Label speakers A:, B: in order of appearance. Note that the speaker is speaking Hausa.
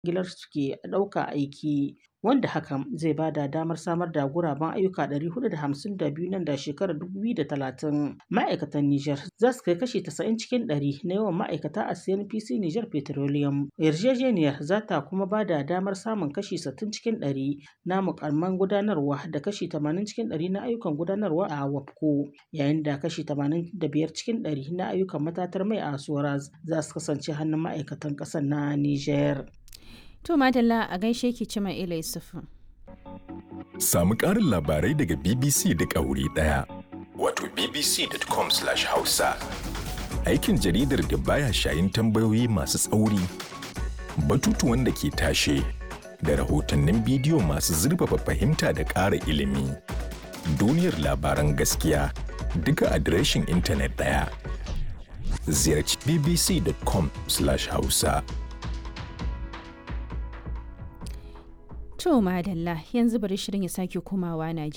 A: kwangilar suke ɗauka aiki, wanda hakan zai ba da damar samar da guraben ayyuka 452 nan da shekarar 2030. Ma'aikatan Nijar za su kai kashi 90 cikin ɗari na yawan ma'aikata a CNPC Niger Petroleum. Yarjejeniyar za ta kuma ba da damar samun kashi 60 cikin ɗari na mukamman gudanarwa da kashi 80 cikin ɗari na ayyukan gudanarwa a WAPCO, yayin da kashi 85 cikin ɗari na ayyukan matatar mai a Soraz za su kasance hannun ma'aikatan ƙasar na Nijar.
B: To Madalla a gaishe ki Cima Ila Yusufu.
C: Samu ƙarin labarai daga BBC da ƙauri ɗaya. Wato bbc.com/hausa. Aikin jaridar da baya shayin tambayoyi masu tsauri, batutuwan da ke tashe, da rahotannin bidiyo masu zurfafa fahimta da ƙara ilimi. Duniyar labaran gaskiya duka adireshin intanet ɗaya. Ziyarci bbc.com/hausa.
B: To Madalla yanzu bari shirin ya sake komawa Najeriya.